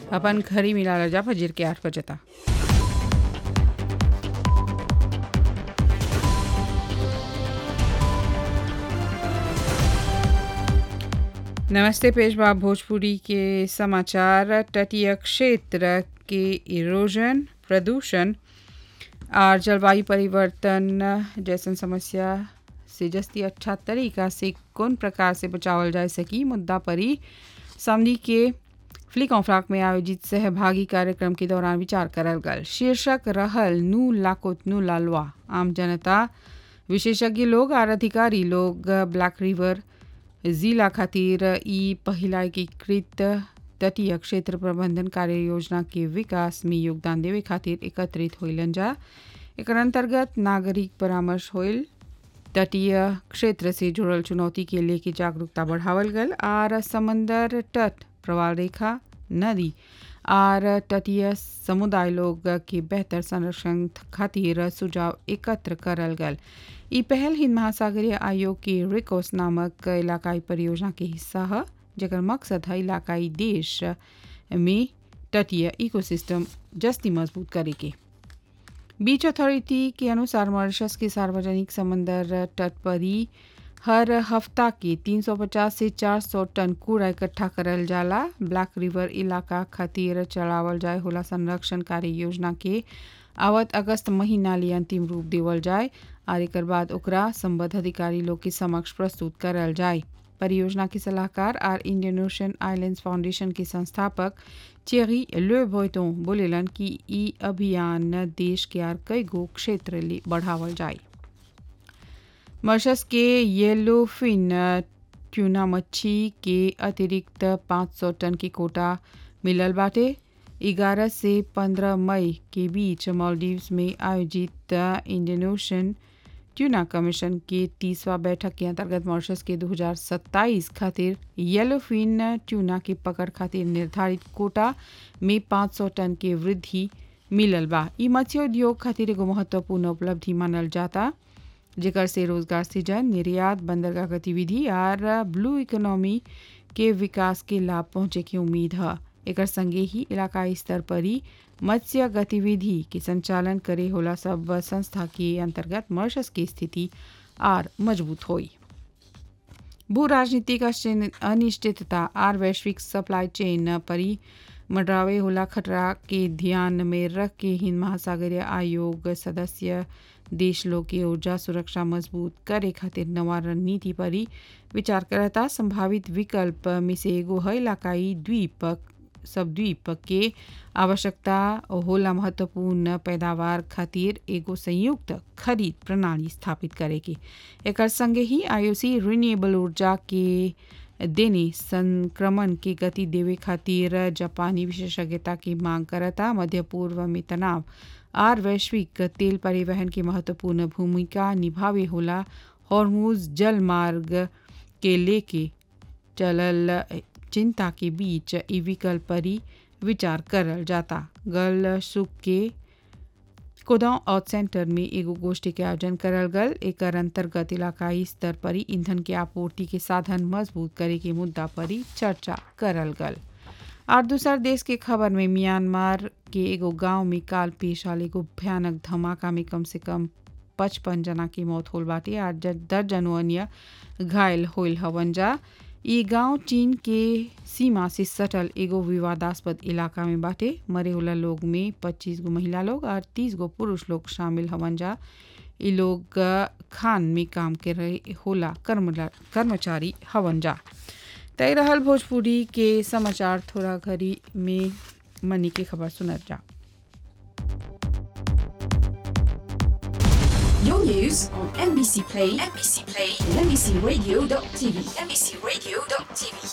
अपन घरी मिला जा फजर के आठ बजे तक नमस्ते पेशवा भोजपुरी के समाचार तटीय क्षेत्र के इरोजन प्रदूषण और जलवायु परिवर्तन जैसन समस्या से जस्ती अच्छा तरीका से कौन प्रकार से बचावल जा सकी मुद्दा पर ही सामने के फ्ली कॉन्फ्राक में आयोजित सहभागी कार्यक्रम के दौरान विचार करल गल शीर्षक रहल नू लाकोत नू लालवा आम जनता विशेषज्ञ लोग और अधिकारी लोग ब्लैक रिवर जिला खातिर ई पहिला एकीकृत तटीय क्षेत्र प्रबंधन कार्य योजना के विकास में योगदान देवे खातिर एकत्रित होइलन जा एकर अंतर्गत नागरिक परामर्श होइल तटीय क्षेत्र से जुड़ल चुनौती के लेके जागरूकता बढ़ावल गल और समंदर तट प्रवाल रेखा नदी और तटीय समुदाय लोग के बेहतर संरक्षण खातिर सुझाव एकत्र करल गल ई पहल हिंद महासागरीय आयोग के रिकोस नामक इलाकाई परियोजना के हिस्सा है जकर मकसद है इलाकाई देश में तटीय इकोसिस्टम जस्ती मजबूत करे के बीच अथॉरिटी के अनुसार मॉरिशस के सार्वजनिक समंदर तट पर ही हर हफ्ता के 350 से 400 टन कूड़ा इकट्ठा करल जाला ब्लैक रिवर इलाका खातिर चलावल जाए होला संरक्षण कार्य योजना के आवत अगस्त महीना लिए अंतिम रूप देवल जाए और एक बाद ओकरा संबद्ध अधिकारी लोग के समक्ष प्रस्तुत करल जाए परियोजना के सलाहकार और इंडियन ओशन आइलैंड्स फाउंडेशन के संस्थापक चेरी ले भोयतों बोलेलन कि ई अभियान देश के आर कई गो क्षेत्र ले बढ़ावल जाए मॉरिशस के येलो फिन ट्यूना मच्छी के अतिरिक्त 500 टन की कोटा मिलल बाटे 11 से 15 मई के बीच मालदीव्स में आयोजित इंडियन ओशन ट्यूना कमीशन के तीसवा बैठक के अंतर्गत मॉरिशस के 2027 खातिर येलो फिन ट्यूना की पकड़ खातिर निर्धारित कोटा में 500 टन के वृद्धि मिलल बा ई मत्स्य उद्योग खातिर एगो महत्वपूर्ण उपलब्धि मानल जाता जेकर से रोजगार सृजन निर्यात बंदरगाह गतिविधि और ब्लू इकोनॉमी के विकास के लाभ पहुंचे की उम्मीद है एकर संगे ही इलाकाई स्तर पर ही मत्स्य गतिविधि के संचालन करे होला सब संस्था के अंतर्गत मॉरिशस की स्थिति और मजबूत हुई भू राजनीतिक अनिश्चितता और वैश्विक सप्लाई चेन पर ही मंडरावे होला खतरा के ध्यान में रख के हिंद महासागरीय आयोग सदस्य देश लोग के ऊर्जा सुरक्षा मजबूत करे खातिर नवा रणनीति पर ही विचार करता संभावित विकल्प में से एगो है इलाकाई द्वीप सब द्वीप के आवश्यकता होला महत्वपूर्ण पैदावार खातिर एगो संयुक्त खरीद प्रणाली स्थापित करे के एक संगे ही आईओसी रिन्यूएबल ऊर्जा के देने संक्रमण की गति देवे खातिर जापानी विशेषज्ञता की मांग करता मध्य पूर्व में तनाव और वैश्विक तेल परिवहन की महत्वपूर्ण भूमिका निभावे होला हॉर्मूज जल मार्ग के लेके चलल चिंता के बीच ई विकल्प पर ही विचार करल जाता गल सुख के कोदांव आउट सेंटर में एगो गोष्ठी के आयोजन करल गल एक अंतर्गत इलाकाई स्तर पर ही ईंधन के आपूर्ति के साधन मजबूत करे के मुद्दा पर ही चर्चा करल गल और दूसर देश के खबर में म्यांमार के एगो गांव में काल पेश आल एगो भयानक धमाका में कम से कम पचपन जना की मौत होल बाटे और दर्जनों अन्य घायल होल हवन जा ई गांव चीन के सीमा से सटल एगो विवादास्पद इलाका में बाटे मरे होला लोग में 25 गो महिला लोग और 30 गो पुरुष लोग शामिल हवन जा ई लोग खान में काम कर रहे होला कर्मचारी हवन जा तय रहल भोजपुरी के समाचार थोड़ा घड़ी में मनी की खबर सुनत जा Your news on NBC Play, NBC Play, and NBCRadio.tv, NBCRadio.tv.